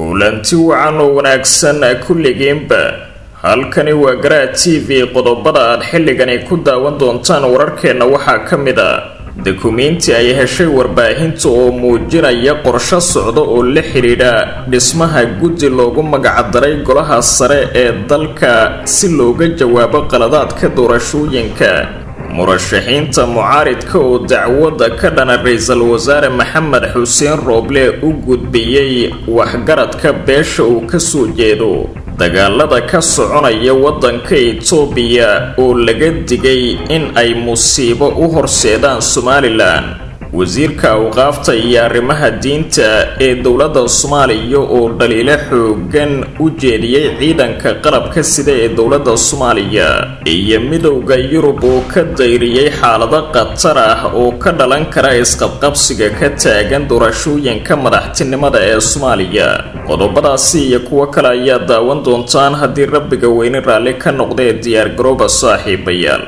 kulanti wacan oo wanaagsan kulligiinba halkani waa garaa t v qodobada aad xilligani ku daawan doontaan wararkeenna waxaa ka mid a dukumiinti ay heshay warbaahinta oo muujinaya qorsho socda oo la xidhiidha dhismaha guddi loogu magacdaray golaha sare ee dalka si looga jawaabo qaladaadka doorashooyinka murashaxiinta mucaaridka oo dacwada ka dhana ra-iisul wasaare maxamed xuseen rooble u gudbiyey waxgaradka beesha uu kasoo jeedo dagaalada ka soconaya wadanka itoobiya oo laga digay in ay musiibo u horseedaan somalilan wasiirka awqaafta iyo arrimaha diinta ee dowladda soomaaliya oo dhaliilo xoogan u jeediyey ciidanka qalabka sida ee dowladda soomaaliya iyo midowda yurub oo ka dayriyey xaalado khatar ah oo ka dhalan kara isqabqabsiga ka taagan doorashooyinka madaxtinimada ee soomaaliya qodobadaasi iyo kuwo kale ayaa daawan doontaan haddii rabbiga weyne raalli ka noqdee diyaargarooba saaxiibayaal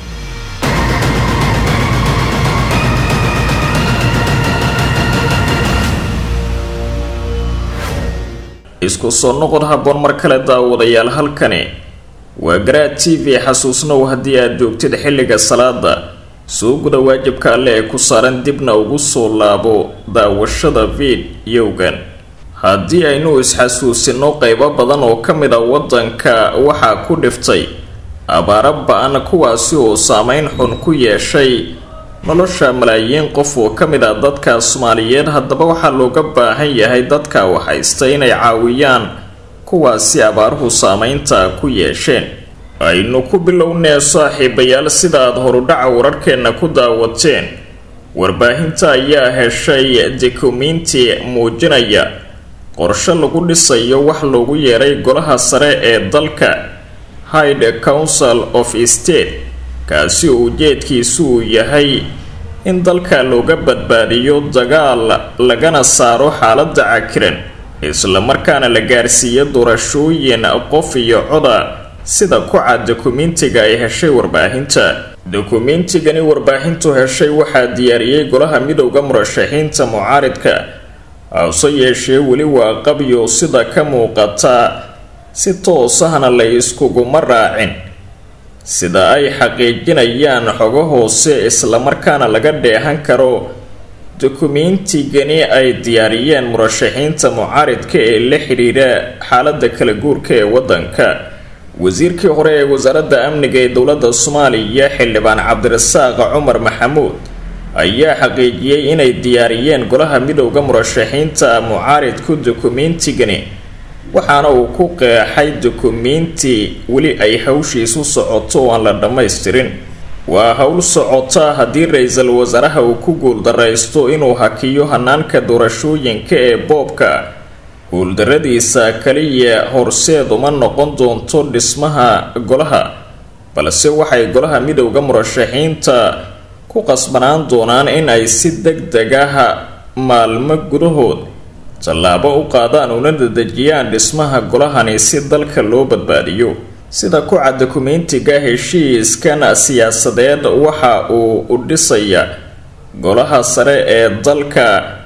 isku soo noqod habboon mar kale daawadayaal halkani waa garaa t v xasuusnow haddii aad joogtid xilliga salaada soo guda waajibka alle ee ku saaran dibna ugu soo laabo daawashada fidyowgan haddii aynu isxasuusino qeybo badan oo ka mid a waddanka waxaa ku dhiftay abaaro ba-an kuwaasi oo saameyn xun ku yeeshay nolosha malaayiin qof oo ka mid ah dadka soomaaliyeed haddaba waxaa looga baahan yahay dadka waxhaysta inay caawiyaan kuwaasi abaaruhu saameynta ku yeesheen aynu ku bilownee saaxiibayaal sida aad horudhaca wararkeenna ku daawateen warbaahinta ayaa heshay dukumiinti muujinaya qorshe lagu dhisayo wax loogu yeeray golaha sare ee dalka hide council of state kaasi oo ujeedkiisu uu yahay in dalka looga badbaadiyo dagaal lagana saaro xaaladda cakiran islamarkaana la gaarsiiyo doorashooyin qof iyo coda sida ku cad dukumiintiga ay heshay warbaahinta dukumiintigani warbaahintu heshay waxaa diyaariyey golaha midowda murashaxiinta mucaaridka hase yeeshee weli waa qabyo sida ka muuqata si toosahna la iskuguma raacin sida ay xaqiijinayaan xogo hoose islamarkaana laga dheehan karo dukumiintigani ay diyaariyeen murashaxiinta mucaaridka ee la xidhiidha xaalada kala guurka ee wadanka wasiirkii hore ee wasaaradda amniga ee dowladda soomaaliya xildhibaan cabdirasaaq cumar maxamuud ayaa xaqiijiyey inay diyaariyeen golaha midowda murashaxiinta mucaaridku dukumiintigani waxaana uu ku qeexay dukumiinti weli ay hawshiisu socoto oo aan la dhammaystirin waa howl socota haddii ra-iisul wasaaraha uu ku guuldaraysto inuu hakiyo hanaanka doorashooyinka ee boobka guuldaradiisa kaliya horseed uma noqon doonto dhismaha golaha balse waxay golaha midowda murashaxiinta ku qasbanaan doonaan in ay si deg deg ah maalmo gudahood tallaabo u qaadaan una dadejiyaan dhismaha golahani si dalka loo badbaadiyo sida ku cad dukumiintiga heshiiskan siyaasadeed waxa uu u dhisaya golaha sare ee dalka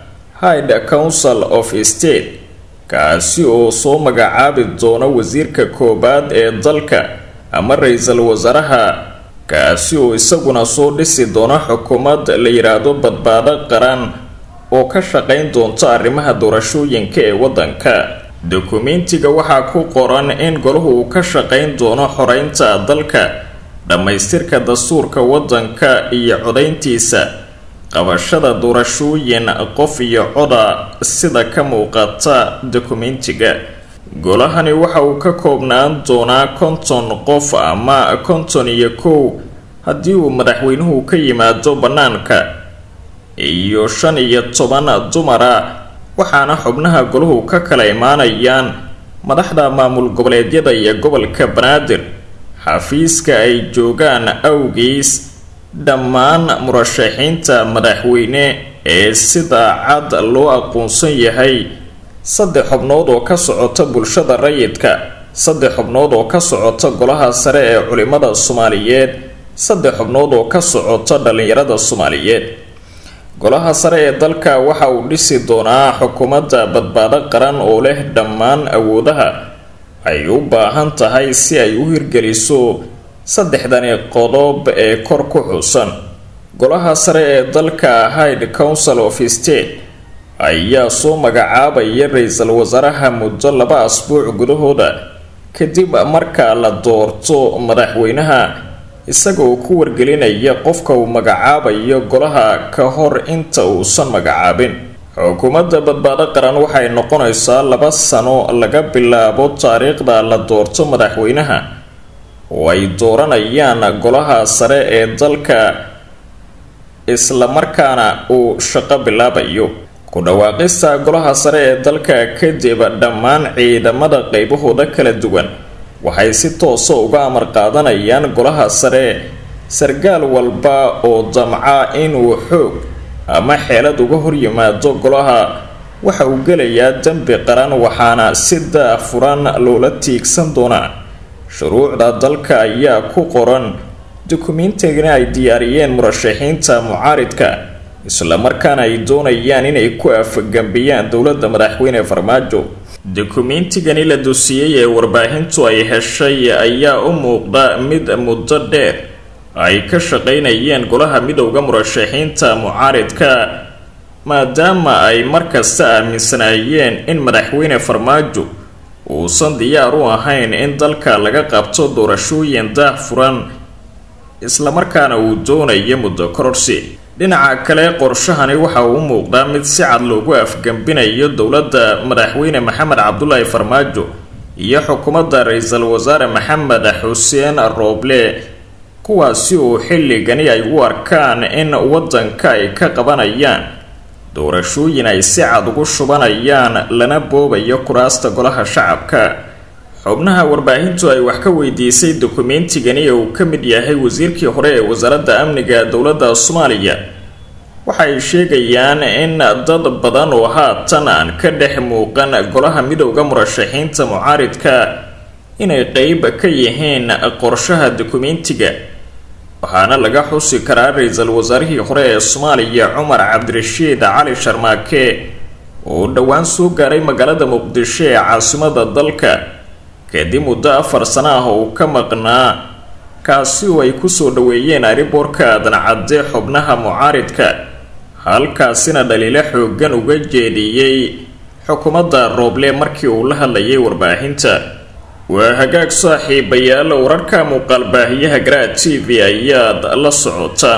hide council of state kaasi oo soo magacaabi doono wasiirka koowaad ee dalka ama ra-iisul wasaaraha kaasi oo isaguna soo dhisi doono xukuumad la yidhaahdo badbaado qaran oo ka shaqayn doonta arrimaha doorashooyinka ee waddanka dukumiintiga waxaa ku qoran in golahu uu ka shaqayn doono xoreynta dalka dhammaystirka dastuurka waddanka iyo codayntiisa qabashada doorashooyin qof iyo coda sida ka muuqata dukumiintiga golahani waxa uu ka koobnaan doonaa konton qof ama konton iyo kow haddii uu madaxweynuhu ka yimaado bannaanka iyo shan iyo toban dumara waxaana xubnaha golahu ka kala imaanayaan madaxda maamul goboleedyada iyo gobolka banaadir xafiiska ay joogaan awgiis dhammaan murashaxiinta madaxweyne ee sida cad loo aqoonsan yahay saddex xubnood oo ka socota bulshada rayidka saddex xubnood oo ka socota golaha sare ee culimada soomaaliyeed saddex xubnood oo ka socota dhallinyarada soomaaliyeed golaha sare ee dalka waxa uu dhisi doonaa xukuumadda badbaado qaran oo leh dhammaan awoodaha ay u baahan tahay si ay u hirgeliso saddexdani qodob ee kor ku xusan golaha sare ee dalka hide council of state ayaa soo magacaabaya ra-iisul wasaaraha muddo laba asbuuc gudahooda kadib marka la doorto madaxweynaha isagoo ku wargelinaya qofka uu magacaabayo golaha ka hor inta uusan magacaabin xukuumadda badbaado qaran waxay noqonaysaa laba sano laga bilaabo taariikhda la doorto madaxweynaha oo ay dooranayaan golaha sare ee dalka islamarkaana uu shaqo bilaabayo ku dhawaaqista golaha sare ee dalka kadib dhammaan ciidamada qeybahooda kala duwan waxay si toosa uga amar qaadanayaan golaha sare sargaal walba oo damca inuu xoog ama xeelad uga horyimaado golaha waxa uu gelayaa dembi qaran waxaana si daahfuran loola tiigsan doonaa shuruucda dalka ayaa ku qoran dukumiintigana ay diyaariyeen murashaxiinta mucaaridka islamarkaana ay doonayaan inay ku afgambiyaan dowladda madaxweyne farmaajo dukumiintigani la dusiyey ee warbaahintu ay heshay ayaa u muuqda mid muddo dheer ay ka shaqaynayeen golaha midowda murashaxiinta mucaaridka maadaama ay markasta aaminsanaayeen in madaxweyne farmaajo uusan diyaar u ahayn in dalka laga qabto doorashooyin daahfuran islamarkaana uu doonayo muddo kororsi dhinaca kale qorshahani waxa uu u muuqdaa mid si cad loogu afgambinayo dowladda madaxweyne maxamed cabdulaahi farmaajo iyo xukuumadda ra-iisul wasaare maxamed xuseen rooble kuwaasi oo xilligani ay u arkaan in waddanka ay ka qabanayaan doorashooyin ay si cad ugu shubanayaan lana boobayo kuraasta golaha shacabka xubnaha warbaahintu ay wax ka weydiisay dukumeentigani ee uu ka mid yahay wasiirkii hore ee wasaaradda amniga dowladda soomaaliya waxay sheegayaan in dad badan oo haatan aan ka dhex muuqan golaha midowda murashaxiinta mucaaridka inay qeyb ka yihiin qorshaha dukumeentiga waxaana laga xusi karaa ra-iisul wasaarihii hore ee soomaaliya cumar cabdirashiid cali sharmaake oo dhowaan soo gaaray magaalada muqdisho ee caasimada dalka kadib muddo afar sano ah oo uu ka maqnaa kaasi oo ay kusoo dhaweeyeen ariboorka adancadde xubnaha mucaaridka halkaasina dhaliilo xoogan uga jeediyey xukuumadda rooble markii uu la hadlayay warbaahinta waa hagaag saaxiibayaal wararka muuqaalbaahiyaha garaa t v ayaad la socotaan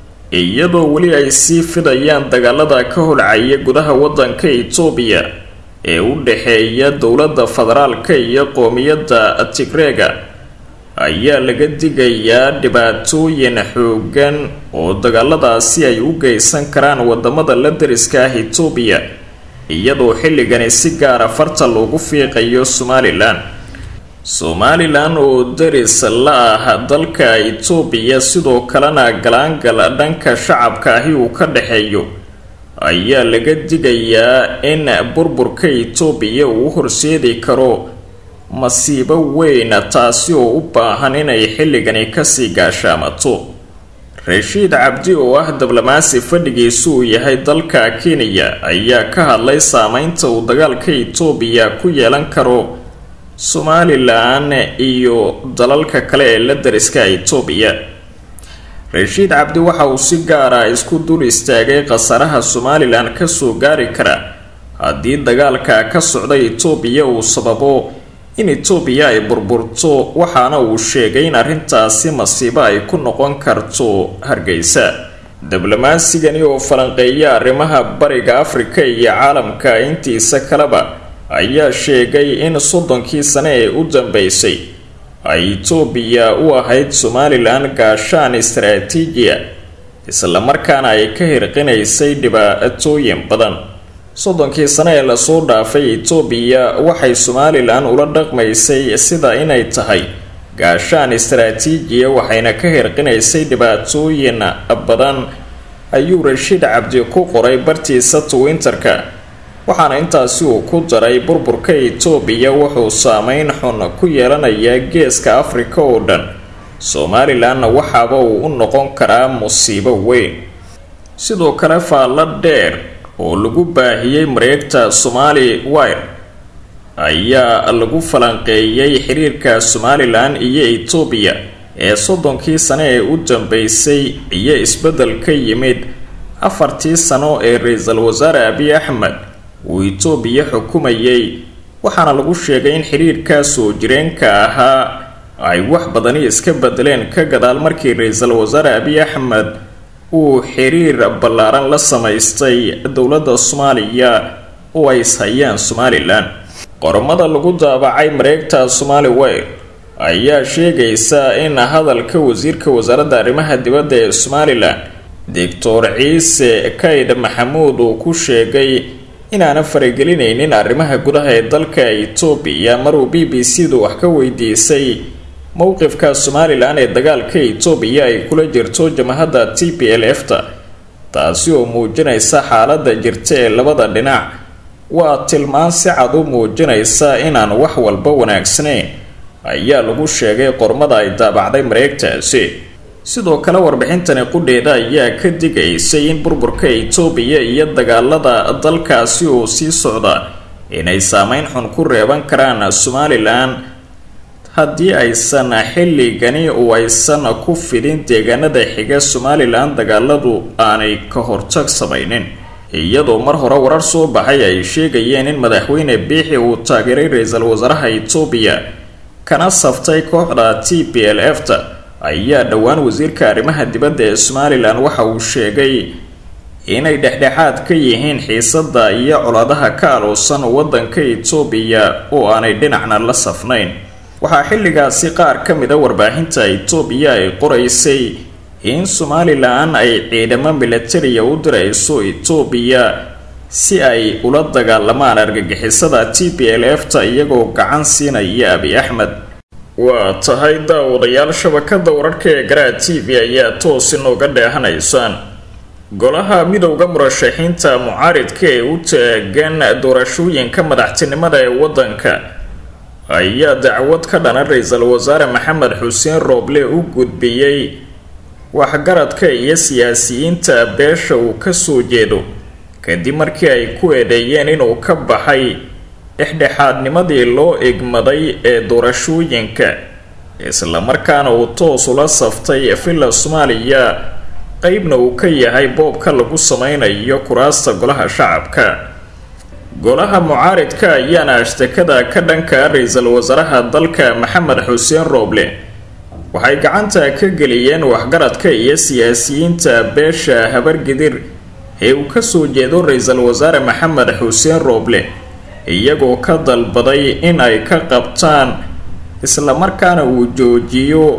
iyadoo weli ay sii fidayaan dagaalada ka holcaya gudaha waddanka itoobiya ee u dhexeeya dowladda federaalka iyo qoomiyadda tigreega ayaa laga digayaa dhibaatooyin xoogan oo dagaaladaasi ay u geysan karaan wadamada la dariska ah itoobiya iyadoo xilligani si gaara farta loogu fiiqayo somalilan somalilan oo daris la ah dalka itoobiya sidoo kalena galaangal dhanka shacabka ahi uu ka dhexeeyo ayaa laga digayaa in burburka itoobiya uu horseedi karo masiibo weyn taasi oo u baahan inay xilligani kasii gaashaamato rashiid cabdi oo ah diblomaasi fadhigiisu uu yahay dalka kenya ayaa ka hadlay saameynta uu dagaalka itoobiya ku yeelan karo somalilan iyo dalalka kale ee la dariska itoobiya rashiid cabdi waxa uu si gaara isku dul istaagay khasaraha somalilan kasoo gaari kara haddii dagaalka ka socda itoobiya uu sababo in itoobiya ay burburto waxaana uu sheegay in arrintaasi masiibo ay ku noqon karto hargeysa diblomaansigani oo falanqeeya arrimaha bariga afrika iyo caalamka intiisa kaleba ayaa sheegay in soddonkii sane ee u dambeysay ay itoobiya u ahayd somalilan gaashaan istaraatiijiya islamarkaana ay ka hirqinaysay dhibaatooyin badan soddonkii sane ee lasoo dhaafay itoobiya waxay somalilan ula dhaqmaysay sida inay tahay gaashaan istaraatiijiya waxayna ka hirqinaysay dhibaatooyin badan ayuu rashiid cabdi ku qoray bartiisa twinterka waxaana intaasi uu ku daray burburka itoobiya wuxuu saameyn xun ku yeelanayaa geeska afrika oo dhan somalilanna waxaaba uu u noqon karaa musiibo weyn sidoo kale faallo dheer oo lagu baahiyey mareegta somali wire ayaa lagu falanqeeyey xiriirka somalilan iyo etoobiya ee soddonkii sano ee u dambeysay iyo isbeddel ka yimid afartii sano ee ra-iisul wasaare abiy axmed uu etoobiya xukumayay waxaana lagu sheegay in xiriirkaa soo jireenka ahaa ay wax badani iska bedeleen ka gadaal markii ra-iisul wasaare abiy axmed uu xiriir ballaaran la samaystay dowladda soomaaliya oo ay ishayaan somalilan qormada lagu daabacay mareegta somali weyr ayaa sheegaysa in hadalka wasiirka wasaaradda arrimaha dibadda ee somalilan doctor ciise kayd maxamuud uu ku sheegay inaana faragelinaynin arrimaha gudaha ee dalka etoobiya maruu b b c du wax ka weydiisay mowqifka somalilan ee dagaalka etoobiya ay kula jirto jamahadda t p l f ta taasi oo muujinaysa xaaladda jirta ee labada dhinac waa tilmaan si cad u muujinaysa inaan wax walba wanaagsanayn ayaa lagu sheegay qormada ay daabacday mareegtaasi sidoo kale warbixintani qudheeda ayaa ka digaysay in burburka etoobiya iyo dagaalada dalkaasi oo sii socda inay saameyn xun ku reeban karaan somalilan haddii aysan xilligani oo aysan ku fidin deegaanada xiga somalilan dagaaladu aanay ka hortag samaynin iyadoo mar hore warar soo baxay ay sheegayeen in madaxweyne biixi uu taageeray ra-iisul wasaaraha etoobiya kana saftay kooxda t p l f ta ayaa dhowaan wasiirka arrimaha dibadda ee somalilan waxa uu sheegay inay dhexdhexaad ka yihiin xiisada iyo colaadaha ka aloosan waddanka etoobiya oo aanay dhinacna la safnayn waxaa xilligaasi qaar ka mida warbaahinta etoobiya ay qoraysay in somalilan ay ciidamo milatariya u dirayso etoobiya si ay ula dagaalamaan argagixisada t p l f ta iyagoo gacan siinaya abi axmed waa tahay daawadayaal shabakada wararka ee garaa t v ayaa toos inooga dheehanaysaan golaha midowda murashaxiinta mucaaridka ee u taagan doorashooyinka madaxtinimada ee waddanka ayaa dacwad ka dhana ra-iisul wasaare maxamed xuseen rooble u gudbiyey waxgaradka iyo siyaasiyiinta beesha uu kasoo jeedo kadib markii ay ku eedeeyeen inuu ka baxay dhexdhexaadnimadii loo egmaday ee doorashooyinka islamarkaana uu toos ula saftay villa soomaaliya qeybna uu ka yahay boobka lagu sameynayo kuraasta golaha shacabka golaha mucaaridka ayaana ashtakada ka dhanka ra-iisul wasaaraha dalka maxamed xuseen rooble waxay gacanta ka geliyeen waxgaradka iyo siyaasiyiinta beesha habargidir ee uu kasoo jeedo ra-iisul wasaare maxamed xuseen rooble iyagoo ka dalbaday in ay ka qabtaan islamarkaana uu joojiyo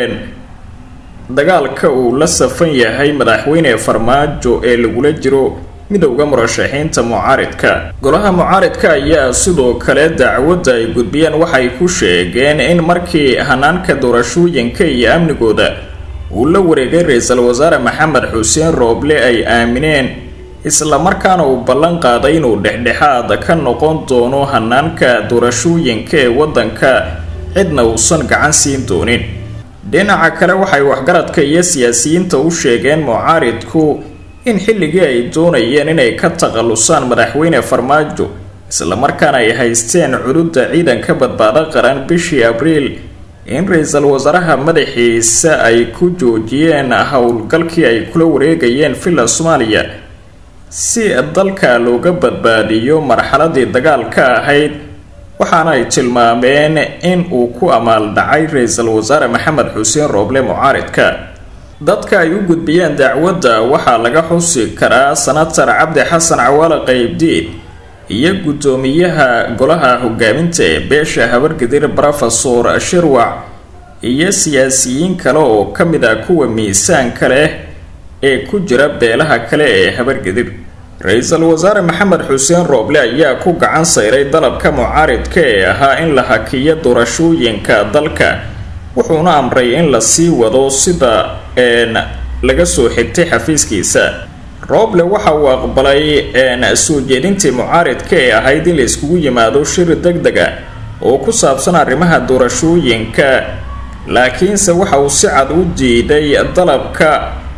dagaalka uu la safan yahay madaxweyne farmaajo ee lagula jiro midowda murashaxiinta mucaaridka golaha mucaaridka ayaa sidoo kale dacwadda ay gudbiyeen waxay ku sheegeen in markii hanaanka doorashooyinka iyo amnigooda uu la wareegay ra-iisul wasaare maxamed xuseen rooble ay aamineen islamarkaana uu ballan qaaday inuu dhexdhexaad ka noqon doono hanaanka doorashooyinka ee waddanka cidna uusan gacan siin doonin dhinaca kale waxay waxgaradka iyo siyaasiyiinta u sheegeen mucaaridku in xilligii ay doonayeen inay ka takhalusaan madaxweyne farmaajo islamarkaana ay haysteen cududda ciidanka badbaado qaran bishii abriil in ra-iisul wasaaraha madaxiisa ay ku joojiyeen howlgalkii ay kula wareegayeen villa soomaaliya si dalka looga badbaadiyo marxaladii dagaalka ahayd waxaana ay tilmaameen in uu ku amaaldhacay ra-iisul wasaare maxamed xuseen rooble mucaaridka dadka ay u gudbiyeen dacwadda waxaa laga xusi karaa senatar cabdi xasan cawaale qeybdiid iyo guddoomiyaha golaha hogaaminta ee beesha habargadir rofesor shirwac iyo siyaasiyiin kale oo ka mid ah kuwa miisaanka leh ee ku jira beelaha kale ee habargadir ra-iisul wasaare maxamed xuseen rooble ayaa ku gacan sayray dalabka mucaaridka ee ahaa in la hakiyo doorashooyinka dalka wuxuuna amray in la sii wado sida laga soo xigtay xafiiskiisa rooble waxa uu aqbalay soo jeedintii mucaaridka ee ahayd in la iskugu yimaado shir deg deg a oo ku saabsan arrimaha doorashooyinka laakiinse waxa uu si cad u diiday dalabka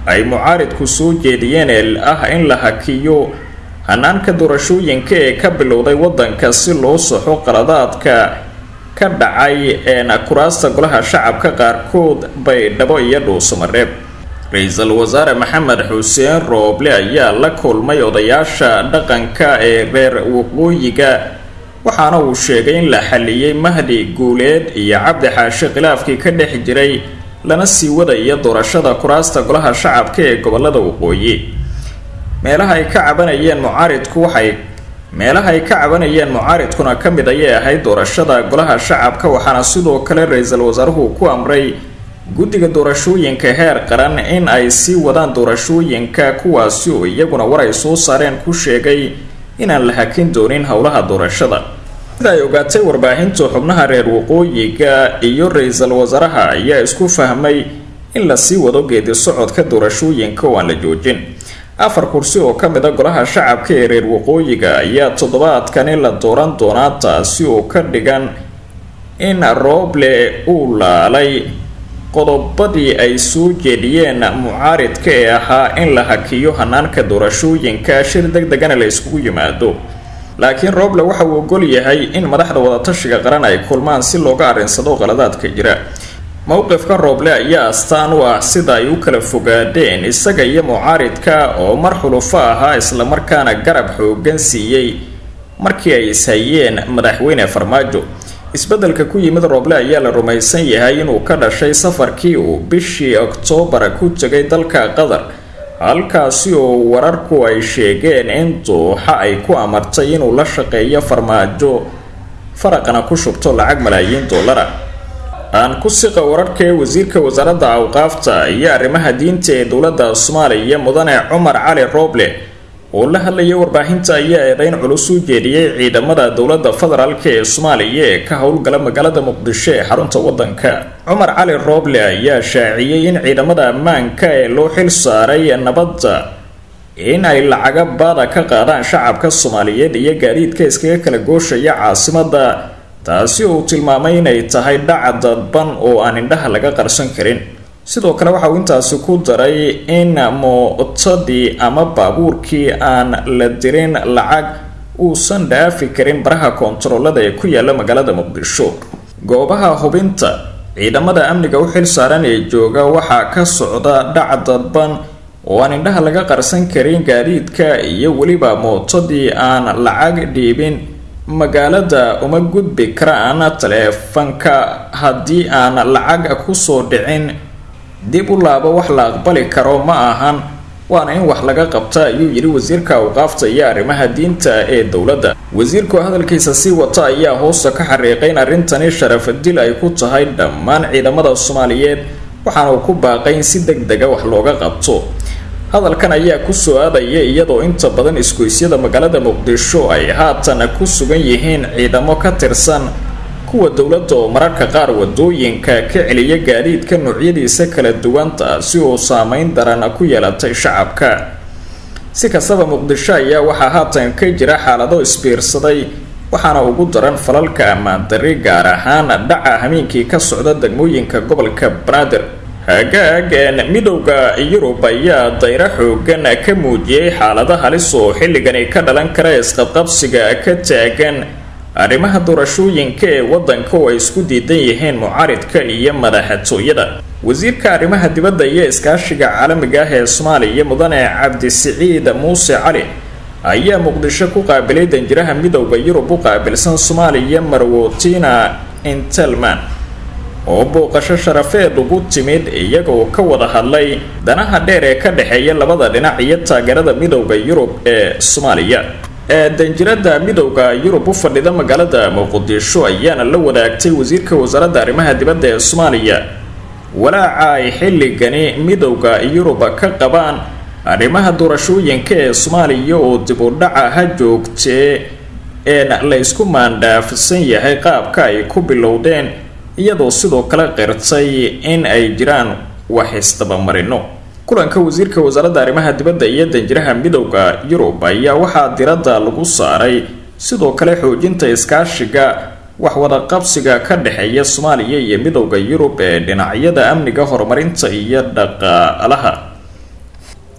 ay mucaaridku soo jeediyeen ee ah in la hakiyo hanaanka doorashooyinka ee ka bilowday waddanka si loo saxo qaladaadka ka dhacay een kuraasta golaha shacabka qaarkood baydhabo iyo dhuusamareeb ra-iisul wasaare maxamed xuseen rooble ayaa la kulmay odayaasha dhaqanka ee reer waqooyiga waxaana uu sheegay in la xaliyey mahdi guuleed iyo cabdi xaashi khilaafkii ka dhex jiray lana sii wadaya doorashada kuraasta golaha shacabka ee gobolada waqooyi meelaha ay ka cabanayeen mucaaridku waxay meelaha ay ka cabanayeen mucaaridkuna ka mid ayay ahayd doorashada golaha shacabka waxaana sidoo kale ra-iisul wasaaruhu ku amray guddiga doorashooyinka heer qaran in ay sii wadaan doorashooyinka kuwaasi oo iyaguna war ay soo saareen ku sheegay inaan la hakin doonin howlaha doorashada sida ay ogaatay warbaahinta xubnaha reer waqooyiga iyo ra-iisul wasaaraha ayaa isku fahmay in lasii wado geedi socodka doorashooyinka oo aan la joojin afar kursi oo ka mid a golaha shacabka ee reer waqooyiga ayaa toddobaadkani la dooran doonaa taasi oo ka dhigan in rooble uu laalay qodobadii ay soo jeediyeen mucaaridka ee ahaa in la hakiyo hanaanka doorashooyinka shir deg degana la iskugu yimaado laakiin rooble waxa uu ogol yahay in madaxda wadatashiga qaran ay kulmaan si looga arrinsado qaladaadka jira mowqifka rooble ayaa astaan u ah sida ay u kala fogaadeen isaga iyo mucaaridka oo mar xulufo ahaa islamarkaana garab xoogan siiyey markii ay ishayeen madaxweyne farmaajo isbeddelka ku yimid rooble ayaa la rumaysan yahay inuu ka dhashay safarkii uu bishii oktoobar ku tegay dalka qatar halkaasi oo wararku ay sheegeen in dooxa ay ku amartay inuu la shaqeeyo farmaajo faraqana ku shubto lacag malaayiin dollara aan ku siqa wararka ee wasiirka wasaaradda awqaafta iyo arrimaha diinta ee dowladda soomaaliya mudane cumar cali rooble oo la hadlaya warbaahinta ayaa eedeyn culus u jeediyey ciidamada dowladda federaalk ee soomaaliya ee ka howlgala magaalada muqdisho ee xarunta waddanka cumar cali rooble ayaa shaaciyey in ciidamada ammaanka ee loo xil saaray nabadda in ay lacaga baada ka qaadaan shacabka soomaaliyeed iyo gaadiidka iskaga kala gooshaya caasimadda taasi oo uu tilmaamay inay tahay dhaca dadban oo aan indhaha laga qarsan karin sidoo kale waxa uu intaasi ku daray in mootadii ama baabuurkii aan la dirin lacag uusan dhaafi karin baraha koontaroolada ee ku yaala magaalada muqdisho goobaha hubinta ciidamada amniga u xil saaran ee jooga waxaa ka socda dhac dadban oo aan indhaha laga qarsan karin gaadiidka iyo weliba mootadii aan lacag dhiibin magaalada uma gudbi karaan taleefanka haddii aan lacag kusoo dhicin dib u laabo wax la aqbali karo ma ahan waana in wax laga qabta ayuu yidhi wasiirka awqaafta iyo arrimaha diinta ee dowladda wasiirku hadalkiisa sii wata ayaa hoosta ka xariiqay in arrintani sharafadil ay ku tahay dhammaan ciidamada soomaaliyeed waxaana uu ku baaqay in si deg dega wax looga qabto hadalkan ayaa kusoo aadaya iyadoo inta badan isgoysyada magaalada muqdisho ay haatan ku sugan yihiin ciidamo ka tirsan kuwa dowladda oo mararka qaar wadooyinka ka celiya gaadiidka noocyadiisa kala duwan taasi oo saameyn daran ku yeelatay shacabka si kastaba muqdisho ayaa waxaa haatan ka jira xaalado isbiirsaday waxaana ugu daran falalka ammaan darri gaar ahaan dhaca hameenkii ka socda degmooyinka gobolka banaadir hagaagan midowda yurub ayaa dayro xoogan ka muujiyey xaalado halis oo xilligani ka dhalan kara isqabqabsiga ka taagan arrimaha doorashooyinka ee waddanka oo ay isku diidan yihiin mucaaridka iyo madaxtooyada wasiirka arrimaha dibadda iyo iskaashiga caalamiga ah ee soomaaliya mudane cabdisiciid muuse cali ayaa muqdisho ku qaabilay danjiraha midowda yurub u qaabilsan soomaaliya marwotina intelman oo booqasho sharafeed ugu timid iyagoo ka wada hadlay danaha dheer ee ka dhexeeya labada dhinac iyo taageerada midowda yurub ee soomaaliya ee danjirada midowda yurub u fadhida magaalada muqdisho ayaana la wadaagtay wasiirka wasaaradda arrimaha dibadda ee soomaaliya walaaca ay xilligani midowda yurub ka qabaan arrimaha doorashooyinka ee soomaaliya oo dib u dhaca ha joogtee een la ysku maandhaafsan yahay qaabka ay ku bilowdeen iyadoo sidoo kale qirtay in ay jiraan wax isdabamarino kulanka wasiirka wasaaradda arrimaha dibadda iyo danjiraha midowda yurub ayaa waxaa diradda lagu saaray sidoo kale xoojinta iskaashiga waxwadaqabsiga ka dhexeeya soomaaliya iyo midowda yurub ee dhinacyada amniga horumarinta iyo dhaqaalaha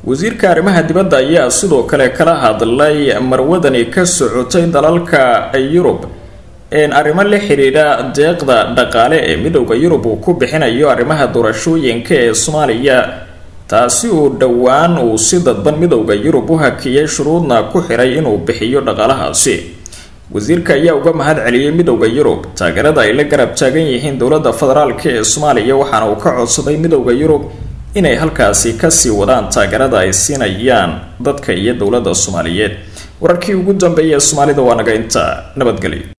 wasiirka arrimaha dibadda ayaa sidoo kale kala hadlay marwadani ka socotay dalalka yurub arrimo la xidhiidha deeqda dhaqaale ee midowda yurub uu ku bixinayo arrimaha doorashooyinka ee soomaaliya taasi uu dhowaan uu si dadban midowda yurub u hakiyay shuruudna ku xiray inuu bixiyo dhaqaalahaasi wasiirka ayaa uga mahad celiyey midowda yurub taageerada ay la garab taagan yihiin dowladda federaalk ee soomaaliya waxaana uu ka codsaday midowda yurub inay halkaasi kasii wadaan taageerada ay siinayaan dadka iyo dowladda soomaaliyeed wararkii ugu dambeeyay soomaalida waa naga inta nabadgelyo